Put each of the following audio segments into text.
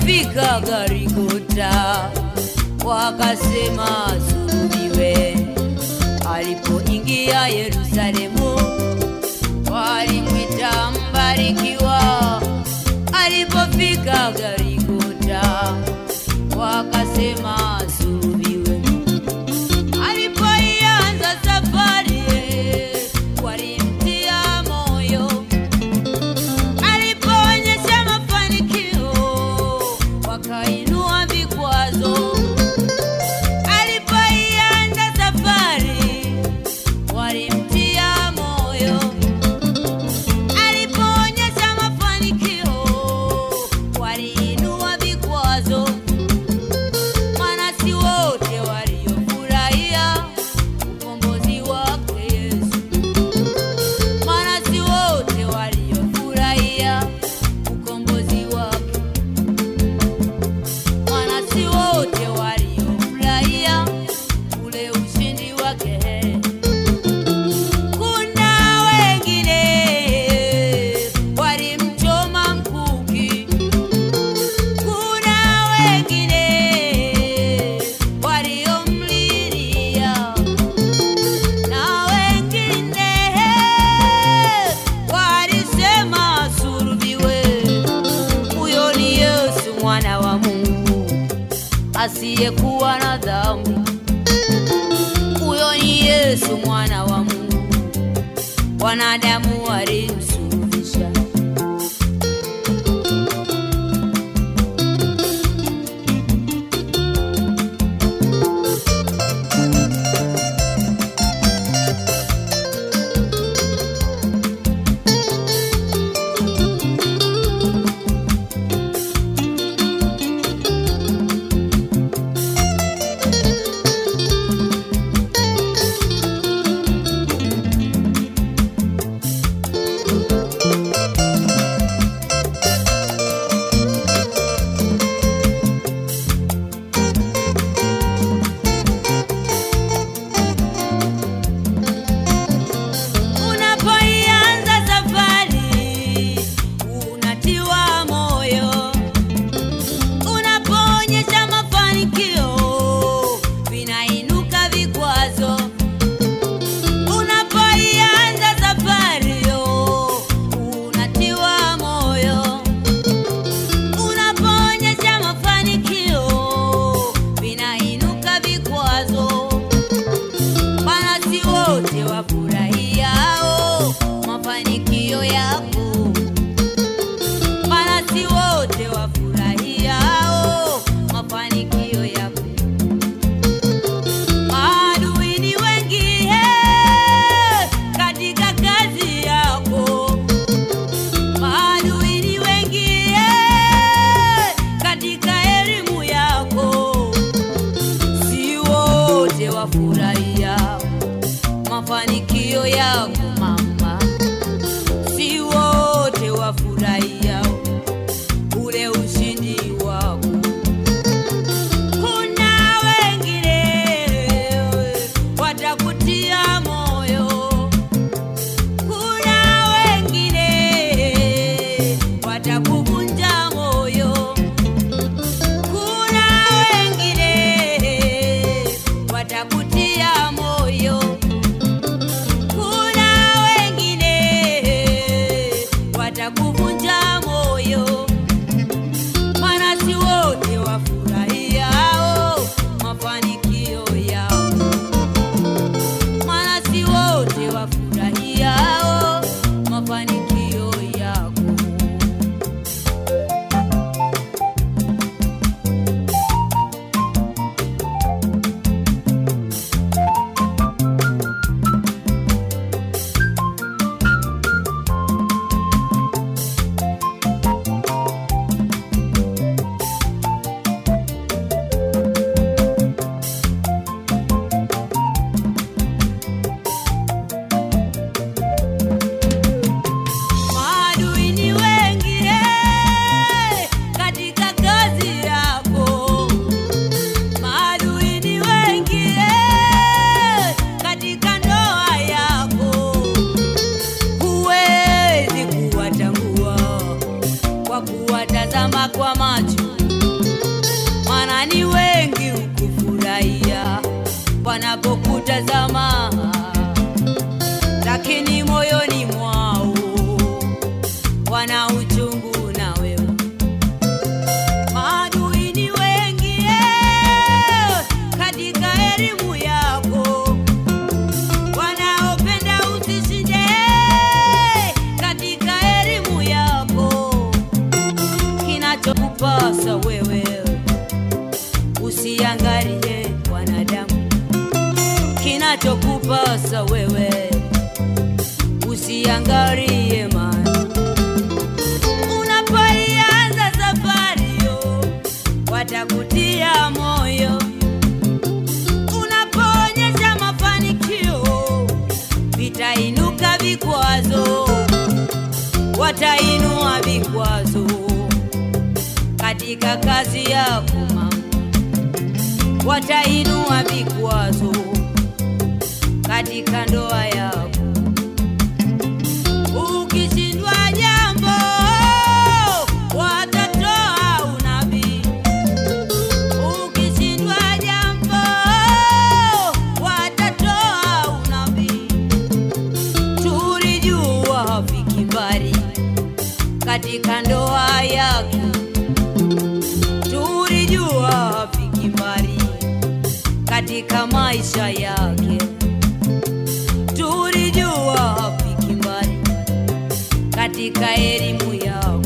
Alipofika Garigota wakasema sulubiwe. Alipoingia Yerusalemu walimwita mbarikiwa. Alipofika Garigota wakasema sulubiwe. Alipoianza safari walimtia moyo alipoonyesha mafanikio wakainua vikwazo. Alipoianza safari walimtia moyo. Alipoonyesha mafanikio waliinua vikwazo. Maana si wote waliofurahia ukombozi wake Yesu maana si wote waliofurahia ukombozi wake, maana si wote waliofurahia ule ushindi wake. Kuna wengine walimchoma mkuki, kuna wengine waliomlilia na wengine walisema sulubiwe. Huyo ni Yesu mwana wa Mungu asiyekuwa na dhambi. Huyo ni Yesu mwana wa Mungu, wanadamu walimsulubisha. Unapoianza safari unatiwa moyo, unapoonyesha mafanikio vinainuka vikwazo. Unapoianza safari unatiwa moyo, unapoonyesha mafanikio vinainuka vikwazo maana si wote wafurahiao mafanikio yako, maana si wote wafurahiao mafanikio yako. Maadui ni wengi eh, katika kazi yako, maadui ni wengi eh, katika elimu yako si wote wafurahia mafanikio yako mama, si wote wafurahia ule ushindi wako. Kuna wengine watakutia moyo, kuna wengine watakuvunja moyo kuna wengine watakutia moyo, kuna tamaa, lakini moyoni mwao wana uchungu na wewe. Maadui ni wengi eh, katika elimu yako, wanaopenda usishinde eh, katika elimu yako. Kinachokupasa wewe usiangalie wanadamu, kinachokupasa wewe usiangalie mali. Unapoianza safari yo, watakutia moyo. Unapoonyesha mafanikio, vitainuka vikwazo, watainua vikwazo katika kazi yako mama, watainua vikwazo katika ndoa yako. Ukishindwa jambo, watatoa unabii. Ukishindwa jambo, watatoa unabii. Tulijua hafiki mbali katika ndoa yake, tulijua hafiki mbali katika maisha yake, tulijua hafiki mbali katika elimu yako.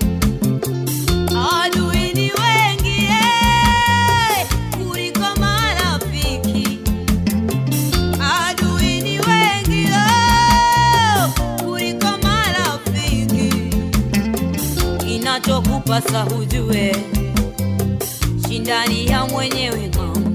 Adui ni wengi eh, kuliko marafiki. Adui ni wengi oh, kuliko marafiki. Kinachokupasa hujue, shindani ya mwenyewe mama,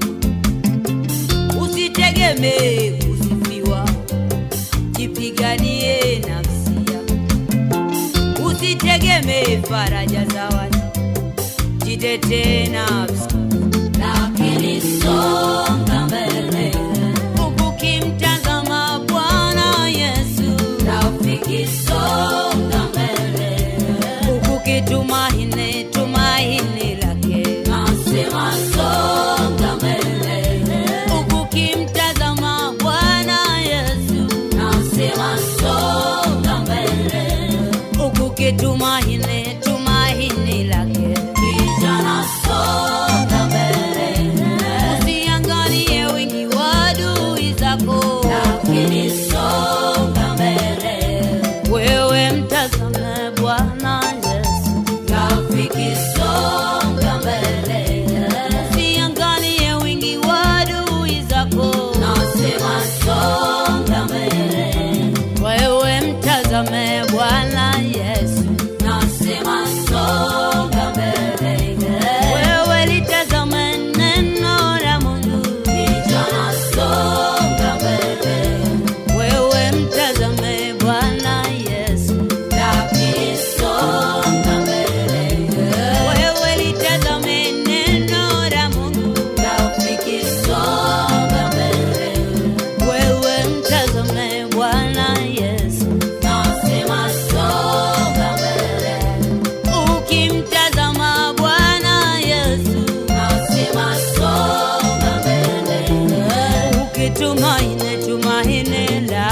usitegemee kusifiwa, jipiganie nafsi yako, usitegemee faraja za watu, jitetee nafsi lakini songa mbele ukimtazama Bwana Yesu, rafiki, songa mbele ukitumaini tumaini lake, nasema songa mbele ukimtazama Bwana Yesu, nasema songa mbele ukitumaini tumaini lake, kijana songa mbele usiangalie wingi wa adui zako, lakini songa mbele, wewe mtazame Bwana Yesu, rafiki, songa mbele, usiangalie wingi wa adui zako, nasema songa mbele, wewe mtazame Bwana Yesu, nasema songa mbele, wewe litazame neno la Mungu, kijana songa mbele, wewe mtazame Bwana Yesu, rafiki songa mbele, wewe litazame neno la Mungu, rafiki songa mbele, wewe mtazame Bwana Yesu, nasema songa mbele, ukimtazama Bwana Yesu, nasema songa mbele, ukitumaini tumaini la